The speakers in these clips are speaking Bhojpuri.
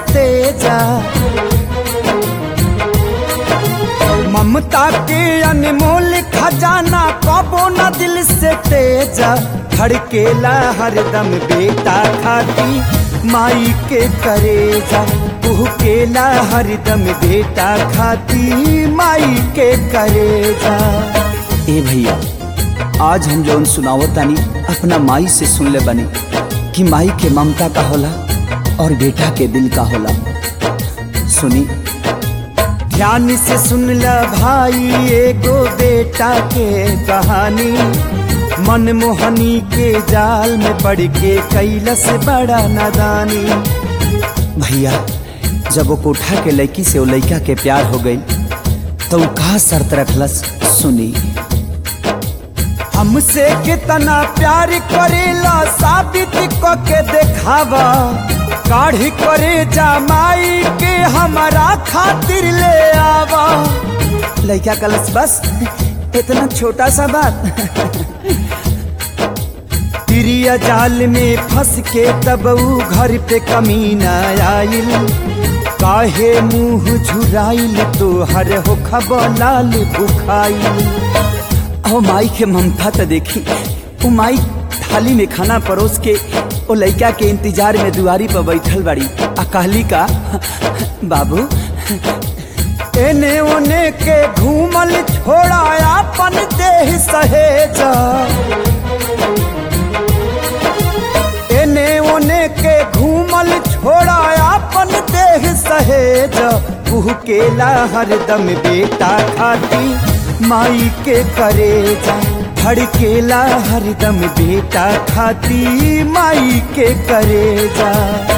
तेजा ममता के अनमोल खजाना कबो न दिल से तेजा धड़केला हरदम बेटा खाती माई के करेजा केला हरदम बेटा खाती माई के करेजा ए भैया आज हम जौन सुनावत तानी अपना माई से सुन ले बनी कि माई के ममता का होला और बेटा के दिल का होला सुनी ध्यान से सुन ल भाई एगो बेटा के कहानी मनमोहनी के जाल में पड़ के कैलस बड़ा नादानी भैया जब वो कोठा के लड़की से वो लड़का के प्यार हो गई तो वो कहा शर्त रखलस सुनी हमसे कितना प्यार करेला साबित क के देखावा काढ़ी करे जमाई के हमारा खातिर ले आवा लड़का कलस बस इतना छोटा सा बात तिरिया जाल में फंस के तब ऊ घर पे कमीना आइल काहे मुंह झुराइल तो हर हो खबलाल बुखाइल ओ माई के ममता तो देखी वो माई थाली में खाना परोस के वो लड़का के इंतजार में दुआरी पर बैठल बड़ी आ कहली का बाबू एने ओने के घूमल छोड़ा अपन देह सहेजा एने ओने के घूमल छोड़ा अपन देह सहेज केला हरदम बेटा खाती माई के करेजा धड़केला हरदम बेटा खाती माई के करेजा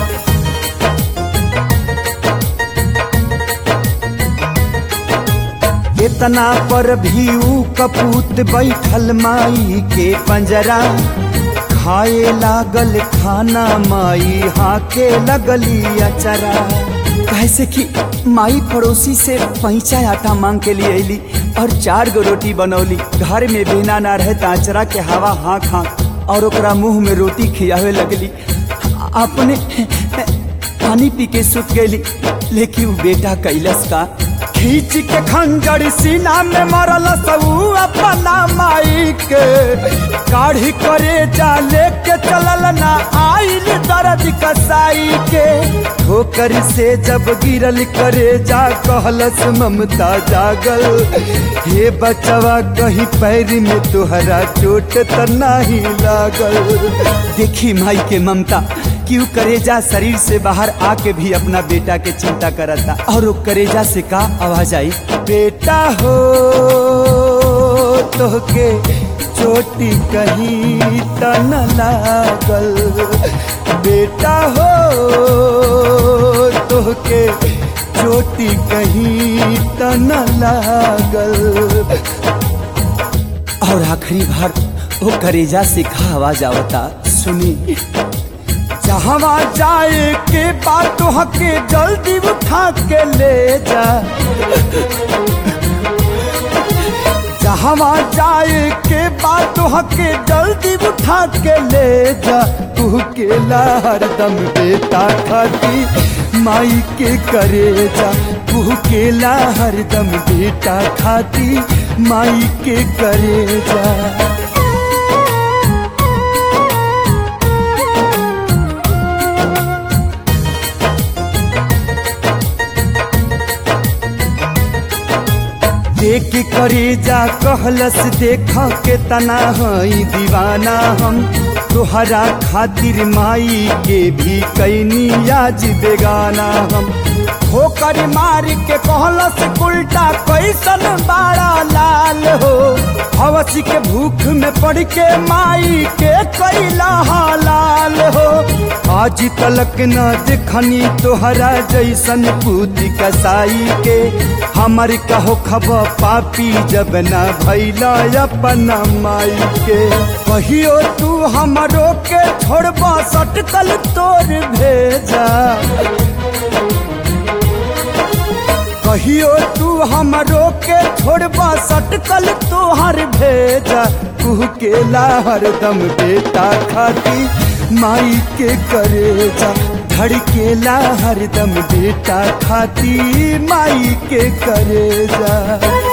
इतना पर भी ऊ कपूत बैठल माई के पंजरा खाए लागल खाना माई हाके लगली अचरा कैसे कि माई पड़ोसी से पैंचा आटा मांग के लिए अली और चार गो रोटी बनौली घर में बिना ना रहे ताचरा के हवा हाँक हाँक और ओकरा मुंह में रोटी खियावे लगली अपने पानी पी के सुत गई लेकिन वो बेटा कैलस का खींच के खंजर सीना में मरल सबू अपना माई के काढ़ी करे जा लेके चलल ना आइल दर्द कसाई के ठोकर से जब गिरल करे जा कहलस ममता जागल हे बचवा कहीं पैर में तुहरा चोट त नहीं लागल देखी माई के ममता क्यों करेजा शरीर से बाहर आके भी अपना बेटा के चिंता करता और वो करेजा से का आवाज आई बेटा हो तो के चोटी कहीं त न लागल बेटा हो तो के चोटी कहीं त न लागल और आखिरी बार वो करेजा से का आवाज आवता सुनी जहवा जाए के बात हके जल्दी उठा के ले जा जहवा जाए के बात हके जल्दी उठा के ले जा तू केला हरदम बेटा खाती माई के करे जा तू केला हरदम बेटा खाती माई के करे जा देख करे जा कहलस देख के तना हई दीवाना हम तोहरा खातिर माई के भी कैनी आज बेगाना हम ठोकर मार के कहलस उल्टा कैसन बाड़ा लाल हो हवस के भूख में पड़ के माई के कैला हालाल हो आज तलक न देखनी तोहरा जैसन पूती कसाई के हमर कहो खब पापी जब न भैला अपना माई के कहियो तू हमरो के छोड़बा सटकल तोर भेजा कहियो तू हमरो के छोड़बा सटकल तोहर भेजा तू केला हरदम बेटा खाती माई के करेजा धड़केला हरदम बेटा खाती माई के करेजा